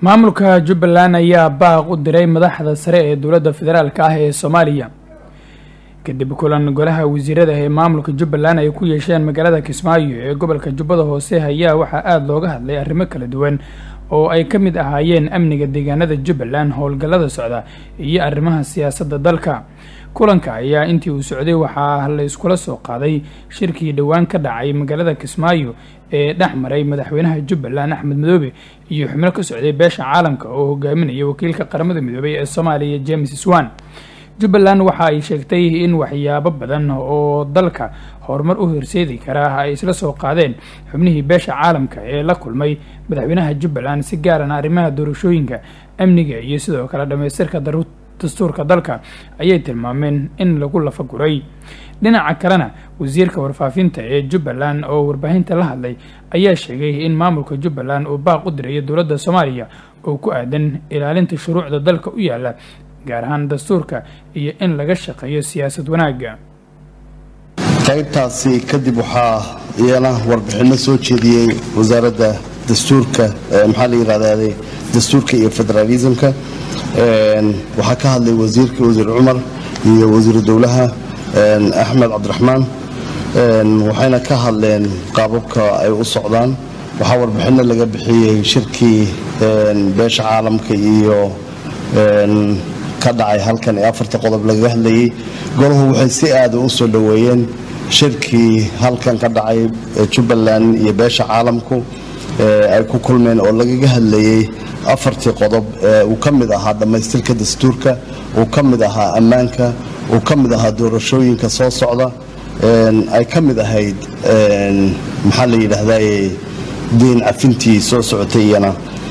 maamulka jubbaland ayaa baaq u diray madaxda sare ee dowladda federaalk ah ee soomaaliya kadib kulan golaha wasiirada ee maamulka jubbaland ay ku yeesheen magaalada kismaayo ee gobolka jubbada hoose ayaa waxaa aada looga hadlay arrimo kala duwan oo ay ka mid ahaayeen amniga deegaanada jubbaland howlgallada socda iyo arrimaha siyaasadda dalka kulanka ayaa intii uu socday waxaa la iskula soo qaaday shirkii dhowaan ka dhacay magaalada kismaayo ee dhex maray madaxweynaha jubbaland axmed madoobe iyo xubno ka socday beesha caalamka oo hogaaminaya wakiilka qaramada midoobay ee soomaaliya james swan jubbaland waxa ay sheegtay in waxyaabo badan oo dalka horumar u horseedi karaa ay isla soo qaadeen xubnihii beesha caalamka ee la kulmay madaxweynaha jubbaland si gaarana arrimaha doorashooyinka amniga iyo sidoo kale dhammaystirka dastuurka dalka ayay tilmaameen in lagu lafaguray dhinaca kalena wasiirka warfaafinta ee jubbaland oo warbaahinta la hadlay ayaa sheegay in maamulka jubbaland uu baaq u dirayo dowladda soomaaliya oo ku aadan ilaalinta shuruucda dalka u yaala gaar ahaan dastuurka iyo in laga shaqeeyo siyaasad wanaagga qaybtaasi kadib waxaa iyana warbixinno soo jeediyey wasaaradda dastuurka maxaa la yidhahdaa dastuurka iyo federaalismka waxaa ka hadlay wasiirka wasiir cumar iyo wasiiru dowlaha axmed cabdiraxmaan waxayna ka hadleen qaababka ay u socdaan waxaa warbixinno laga bixiyey shirkii beesha caalamka iyo ka dhacay halkan ee afarta qodob lagaga hadlayey golahu waxay si aada u soo dhoweeyeen shirkii halkan ka dhacay jubbaland iyo beesha caalamku ay ku kulmeen oo lagaga hadlayey afartii qodob uu ka mid ahaa dhammaystirka dastuurka uu ka mid ahaa ammaanka uu ka mid ahaa doorashooyinka soo socda ay ka mid ahayd maxaa la yidhaahdaye diin cafintii soo socotay iyana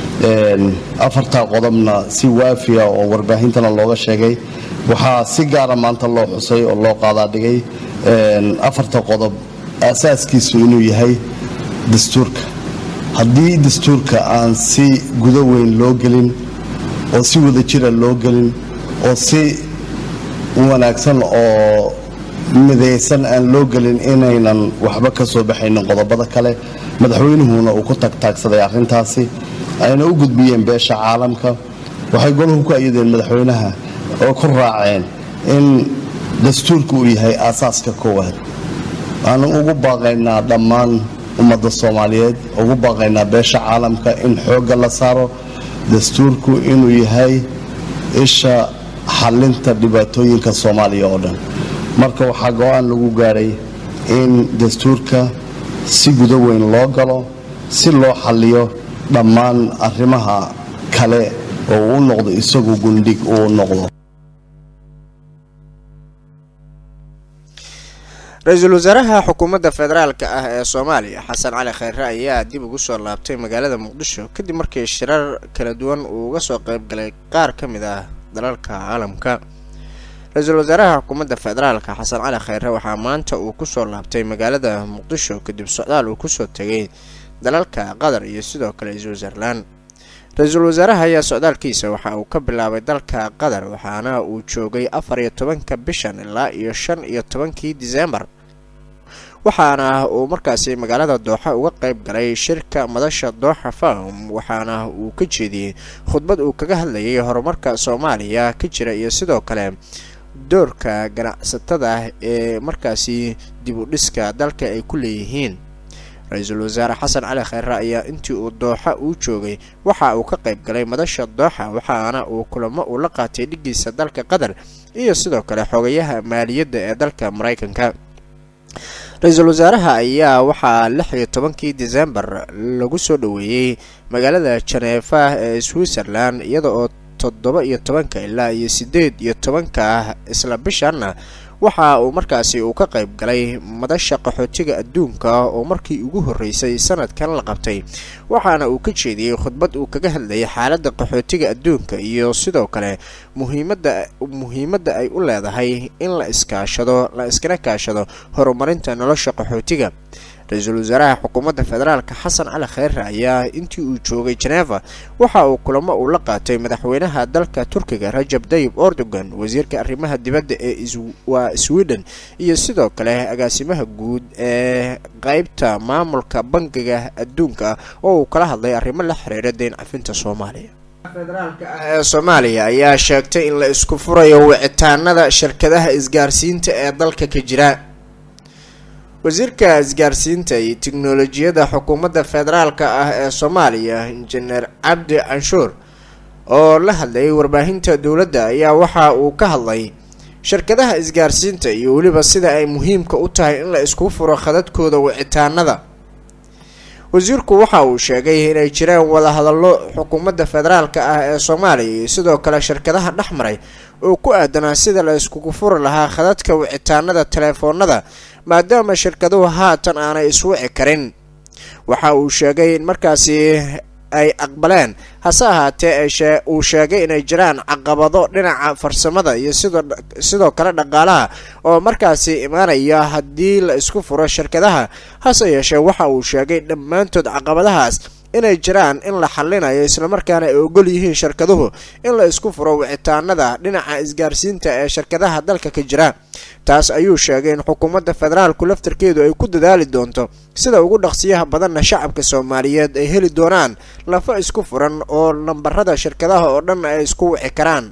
afartaa qodobna si waafiya oo warbaahintana looga sheegay waxaa si gaara maanta loo xusay oo loo qaadaadhigay afarta qodob asaaskiisu inuu yahay dastuurka haddii dastuurka aan si gudo weyn loo gelin oo si wada jira loo gelin oo si wanaagsan oo midaysan aan loo gelin inaynan waxba ka soo baxaynin qodobada kale madaxweynuhuna uu ku tagtaagsaday arrintaasi ayna u gudbiyeen beesha caalamka waxay golahu ku ayadeen madaxweynaha oo ku raaceen in dastuurka uu yahay aasaaska koowaad waanu ugu baaqaynaa dhammaan ummadda soomaaliyeed ugu baaqaynaa beesha caalamka in xoogga la saaro dastuurku inuu yahay isha xallinta dhibaatooyinka soomaaliya oo dhan marka waxaa go-aan lagu gaadhay in dastuurka si gudo weyn loo galo si loo xalliyo dhammaan arrimaha kale oo uu noqdo isagu gundhig uu noqdo ra-iisul wasaaraha xukuumadda federaalka ah ee soomaaliya xasan cali khayre ayaa dib ugu soo laabtay magaalada muqdisho kadib markii shirar kala duwan uu uga soo qayb galay qaar ka mid ah dalalka caalamka ra-iisul wasaaraha xukuumadda federaalka xasan cali khayre waxaa maanta uu kusoo laabtay magaalada muqdisho kadib socdaal uu kusoo tegay dalalka qatar iyo sidoo kale switzerland ra-iisul wasaaraha ayaa socdaalkiisa waxa uu ka bilaabay dalka qatar waxaana uu joogay afar iyo tobanka bishan ilaa iyo shan iyo tobankii disembar waxaana uu markaasi magaalada dooxa uga qayb galay shirka madasha dooxa farm waxaana uu ka jeediyey khudbad uu kaga hadlayay horumarka soomaaliya ka jira iyo sidoo kale doorka ganacsatada ee markaasi dib u dhiska dalka ay ku leeyihiin ra-iisul wasaare xasan cali khayre ayaa intii uu dooxa uu joogay waxa uu ka qayb galay madasha dooxa waxaana uu kulamo uu la qaatay dhigiisa dalka qatar iyo sidoo kale xogayaha maaliyadda ee dalka maraykanka ra-iisul wasaaraha ayaa waxaa lix iyo tobankii disembar lagu soo dhoweeyey magaalada janeefa ee switzerland iyada oo toddoba iyo tobanka ilaa iyo siddeed iyo tobanka ah isla bishanna waxa uu markaasi uu ka qayb galay madasha qaxootiga adduunka oo markii ugu horreysay sanadkan la qabtay waxaana uu ka jeediyey khudbad uu kaga hadlayay xaaladda qaxootiga adduunka iyo sidoo kale muhiimadda muhiimadda ay u leedahay in la iskaashado la iskana kaashado horumarinta nolosha qaxootiga ra-iisul wasaaraha xukuumadda federaalka xasan cali khayre ayaa intii uu joogay jeneva waxa uu kulamo uu la qaatay madaxweynaha dalka turkiga rajab dayib erdogan wasiirka arrimaha dibadda ee waa sweden iyo sidoo kale agaasimaha guud ee qeybta maamulka bangiga adduunka oo uu kala hadlay arrimo la xiriira deyn cafinta soomaaliya federaalka ah ee soomaaliya ayaa sheegtay in la isku furayo wicitaanada shirkadaha isgaarsiinta ee dalka ka jira wasiirka isgaarsiinta iyo tiknolojiyadda xukuumadda federaalka ah ee soomaaliya injineer cabdi canshuur oo la hadlayay warbaahinta dowladda ayaa waxa uu ka hadlay shirkadaha isgaarsiinta iyo weliba sida ay muhiimka u tahay in la isku furo khadadkooda wicitaanada wasiirku waxa uu sheegay inay jireen wadahadallo xukuumadda federaalka ah ee soomaaliya iyo sidoo kale shirkadaha dhex maray oo ku aadanaa sida la iskugu furi lahaa khadadka wicitaanada teleefoonada maadaama shirkaduhu haatan aanay iswici karin waxa uu sheegay in markaasi ay aqbaleen hase ahaatee uu sheegay inay jiraan caqabado dhinaca farsamada iyo sidoo kale dhaqaalaha oo markaasi imaanaya haddii la isku furo shirkadaha hase yeeshee waxa uu sheegay dhammaantood caqabadahaas inay jiraan in la xallinayo islamarkaana ay ogol yihiin shirkaduhu in la isku furo wicitaanada dhinaca isgaarsiinta ee shirkadaha dalka ka jira taas ayuu sheegay in xukuumadda federaalku laftarkeedu ay ku dadaali doonto sida ugu dhaqsiyaha badanna shacabka soomaaliyeed ay heli doonaan lafa isku furan oo lambarada shirkadaha oo dhan ay isku wici karaan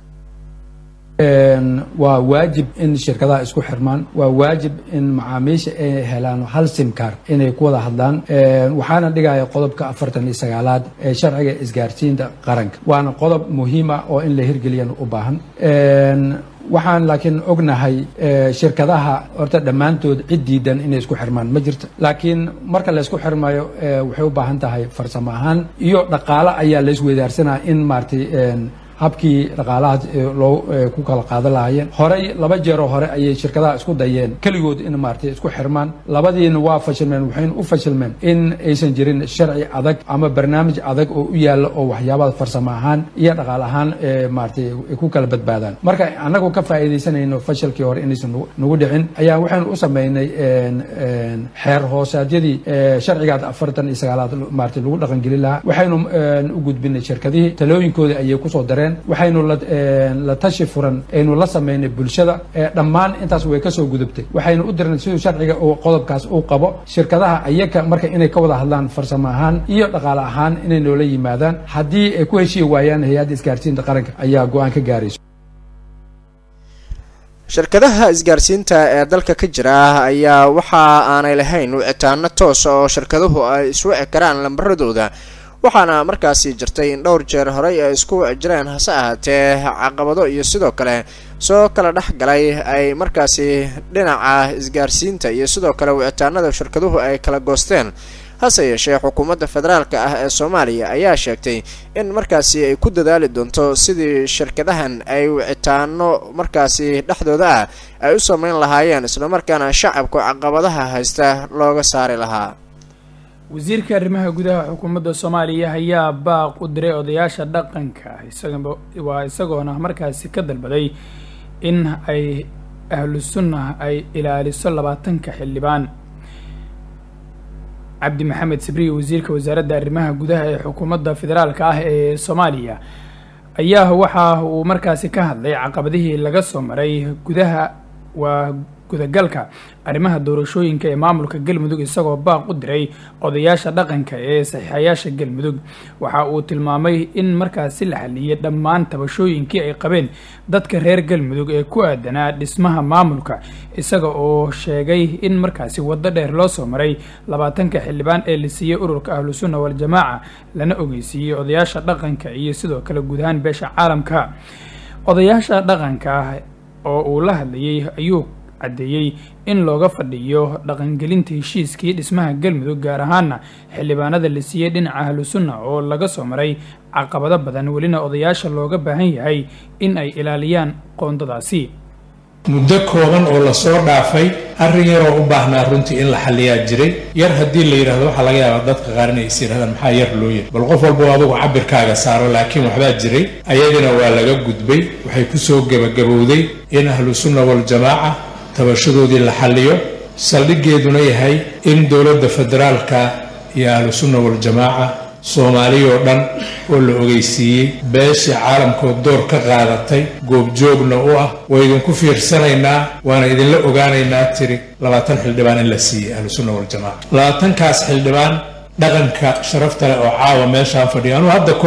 waa waajib in shirkadaha isku xirmaan waa waajib in macaamiisha ay helaan hal simkar inay ku wada hadlaan waxaana dhigaya qodobka afartan iyo sagaalaad ee sharciga isgaarsiinta qaranka waana qodob muhiima oo in la hirgeliyan u baahan waxaan laakiin ognahay shirkadaha horta dhammaantood cid diidan inay isku xirmaan ma jirto laakiin marka la isku xirmayo waxay u baahan tahay farsamo ahaan iyo dhaqaalo ayaa la isweydaarsanaya in maaragtay habkii dhaqaalahaas loo ku kala qaadan lahaayeen horey laba jeeroo hore ayay shirkadaha isku dayeen keligood in maaragtay isku xirmaan labadiina waa fashilmeen waxayna u fashilmeen in aysan jirin sharci adag ama barnaamij adag oo u yaalla oo waxyaabaha farsamo ahaan iyo dhaqaal ahaan maaragtay ku kala badbaadaan marka annagu ka faa'iidaysanayno fashilkii hore inaysan nagu dhicin ayaa waxaynu u sameynay xeer hoosaadyadii sharcigaad afartan iyo sagaalaad maaragtay lagu dhaqangelin lahaa waxaynu u gudbinay shirkadihii talooyinkoodii ayay kusoo dareen waxaynu la tashi furan aynu la sameynay bulshada dhammaan intaas way kasoo gudubtay waxaynu u dirnay siduu sharciga uu qodobkaas uu qabo shirkadaha ayaga marka inay ka wada hadlaan farsamo ahaan iyo dhaqaale ahaan inay noola yimaadaan haddii ay ku heshii waayaan hay-adda isgaarsiinta qaranka ayaa go-aan ka gaarayso shirkadaha isgaarsiinta ee dalka ka jira ayaa waxa aanay lahayn wicitaano toosa oo shirkaduhu ay iswici karaan lambaradooda waxaana markaasi jirtay in dhowr jeer horey ay isku wici jireen hase ahaatee caqabado iyo sidoo kale soo kala dhex galay ay markaasi dhinaca isgaarsiinta iyo sidoo kale wicitaanada shirkaduhu ay kala goosteen hase yeeshee xukuumadda federaalka ah ee soomaaliya ayaa sheegtay in markaasi ay ku dadaali doonto sidii shirkadahan ay wicitaano markaasi dhexdooda ah ay u sameyn lahaayeen islamarkaana shacabku caqabadaha haysta looga saari lahaa wasiirka arrimaha gudaha xukuumadda soomaaliya ayaa baaq u diray odayaasha dhaqanka waa isagoona markaasi ka dalbaday in ay ahlu sunna ay ilaaliso labaatanka xildhibaan cabdi maxamed sabriye wasiirka wasaaradda arrimaha gudaha ee xukuumadda federaalka ah ee soomaaliya ayaa waxa uu markaasi ka hadlay caqabadihii laga soo maray gudaha waa gudagalka arrimaha doorashooyinka ee maamulka galmudug isagoo baaq u diray odayaasha dhaqanka ee saxiixayaasha galmudug waxa uu tilmaamay in markaasi la xaliyay dhammaan tabashooyinkii ay qabeen dadka reer galmudug ee ku aadanaa dhismaha maamulka isaga oo sheegay in markaasi waddo dheer loo soo maray labaatanka xildhibaan ee la siiyey ururka ahlu sunna waljamaaca lana ogeysiiyey odayaasha dhaqanka iyo sidoo kale guud ahaan beesha caalamka odayaasha dhaqanka oo uu la hadlayay ayuu caddeeyey in looga fadhiyo dhaqangelinta heshiiskii dhismaha galmudug gaar ahaana xildhibaanada la siiyey dhinaca ahlu sunna oo laga soo maray caqabado badan welina odayaasha looga baahan yahay in ay ilaaliyaan qoondadaasi muddo kooban oo lasoo dhaafay arrin yaroo u baahnaa runtii in la xalliyaa jiray yar haddii la yidhahdo waxaa laga yaabaa dadka qaar inay is yidhahdaan maxaa yar loo yiri bal qof walba adugu cabirkaaga saaro laakiin waxbaa jiray ayadina waa laga gudbay waxay kusoo gebagabowday in ahlu sunna waljamaaca tabashadoodii la xalliyo saldhiggeeduna yahay in dowladda federaalka iyo ahlu sunna waljamaaca soomaaliyoo dhan oo la ogeysiiyey beeshii caalamkood door ka qaadatay goobjoogna u ah waa idinku fiirsanaynaa waana idinla ogaanaynaa tiri labaatan xildhibaan in la siiyey ahlu sunna waljamaaca labaatankaas xildhibaan dhaqanka sharafta leh oo caawa meeshaan fadhiya anuu hadda ka hor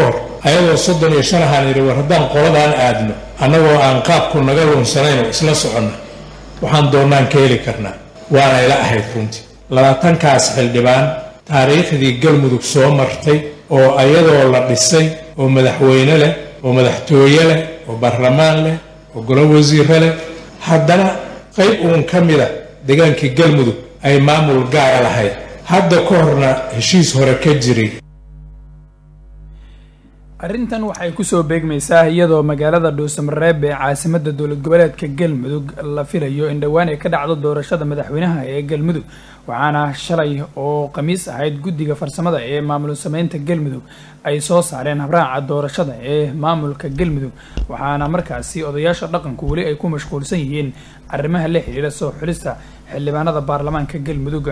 ayadoo soddon iyo shan ahaan idhi war haddaan qoladaan aadno annagoo aan qaabku naga lunsanayn oo isla soconna waxaan doonnaan ka heli karnaa waana ila ahayd runtii labaatankaas xildhibaan taariikhdii galmudug soo martay oo ayadoo la dhisay oo madaxweyne leh oo madaxtooye leh oo baarlamaan leh oo golo wasiire leh haddana qayb uun ka mida degaankii galmudug ay maamul gaara lahayd hadda ka horna heshiis hore ka jiray arrintan waxay kusoo beegmaysaa iyadoo magaalada dhuusamareeb ee caasimada dowlad goboleedka galmudug la filayo in dhowaan ay ka dhacdo doorashada madaxweynaha ee galmudug waxaana shalay oo khamiis ahayd guddiga farsamada ee maamul sameynta galmudug ay soo saareen habraaca doorashada ee maamulka galmudug waxaana markaasi odayaasha dhaqanku weli ay ku mashquulsan yihiin arrimaha la xiriira soo xulista xildhibaanada baarlamaanka galmudug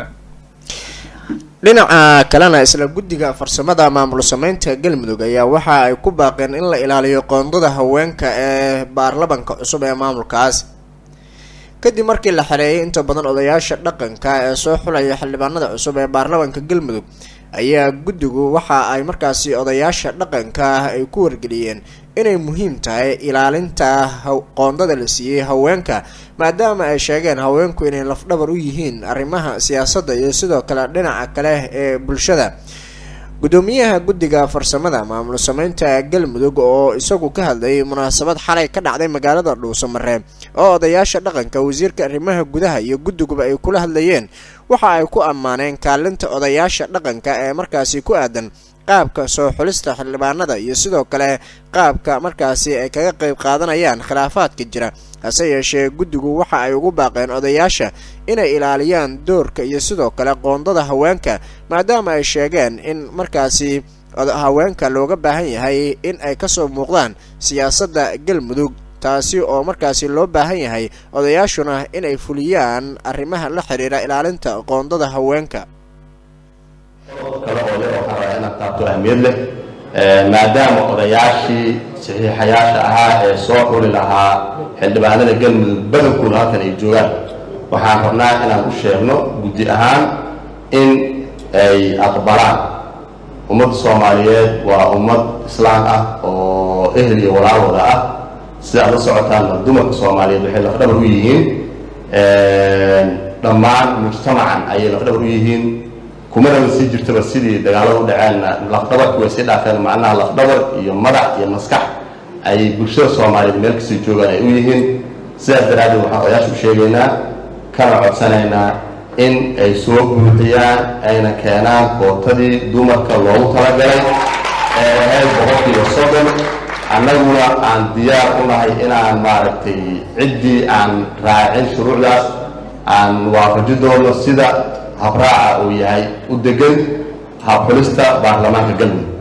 dhinaca kalena isla guddiga farsamada maamul sameynta galmudug ayaa waxa ay ku baaqeen in la ilaaliyo qoondada haweenka ee baarlamanka cusub ee maamulkaas kadib markii la xereeyay inta badan odayaasha dhaqanka ee soo xulaya xildhibaanada cusub ee baarlamanka galmudug ayaa guddigu waxa ay markaasi odayaasha dhaqanka ay ku wargeliyeen inay muhiim tahay ilaalinta qoondada la siiyey haweenka maadaama ay sheegeen haweenku inay lafdhabar u yihiin arrimaha siyaasadda iyo sidoo kale dhinaca kale ee bulshada gudoomiyaha guddiga farsamada maamul sameynta galmudug oo isagu ka hadlayay munaasabad xalay ka dhacday magaalada dhuusamareeb oo odayaasha dhaqanka wasiirka arrimaha gudaha iyo guddiguba ay kula hadlayeen waxa ay ku ammaaneen kaalinta odayaasha dhaqanka ee markaasi ku aadan qaabka soo xulista xildhibaanada iyo sidoo kale qaabka markaasi ay kaga qayb qaadanayaan khilaafaadka jira hase yeeshee guddigu waxa ay ugu baaqeen odayaasha inay ilaaliyaan doorka iyo sidoo kale qoondada haweenka maadaama ay sheegeen in markaasi haweenka looga baahan yahay in ay kasoo muuqdaan siyaasadda galmudug taasi oo markaasi loo baahan yahay odayaashuna inay fuliyaan arrimaha la xiriira ilaalinta qoondada haweenka kale oo leh waxaan rabaa inaad taabto ahmiyad leh maadaama odayaashii saxiixayaasha ahaa ee soo xuli lahaa xildhibaanada galmudug badankooda halkan ay joogaan waxaan rabnaa inaan u sheegno guddi ahaan in ay aqbalaan ummadda soomaaliyeed waa ummad islaan ah oo ehel iyo walaalwada ah sida aad la socotaanna dumarka soomaaliyeed waxay lafdhabar u yihiin dhammaan mujtamacan ayay lafdhabar u yihiin kumanaba sii jirtaba sidii dagaalada u dhaceenna lafdhabarki way sii dhaafeen macnaha lafdhabar iyo madax iyo maskax ayay bulshada soomaaliyeed meel kastay joogaan ay u yihiin sidaas daraaddeed waxaan odayaasha u sheegaynaa kana codsanaynaa in ay soo buuxiyaan ayna keenaan kootadii dumarka loogu talagalay ee ahayd boqolkiiba soddon annaguna aan diyaar u nahay inaan maaragtay ciddii aan raacin shuruucdaas aan waafaji doono sida habraaca uu yahay u degan habxulista baarlamaanka galmudug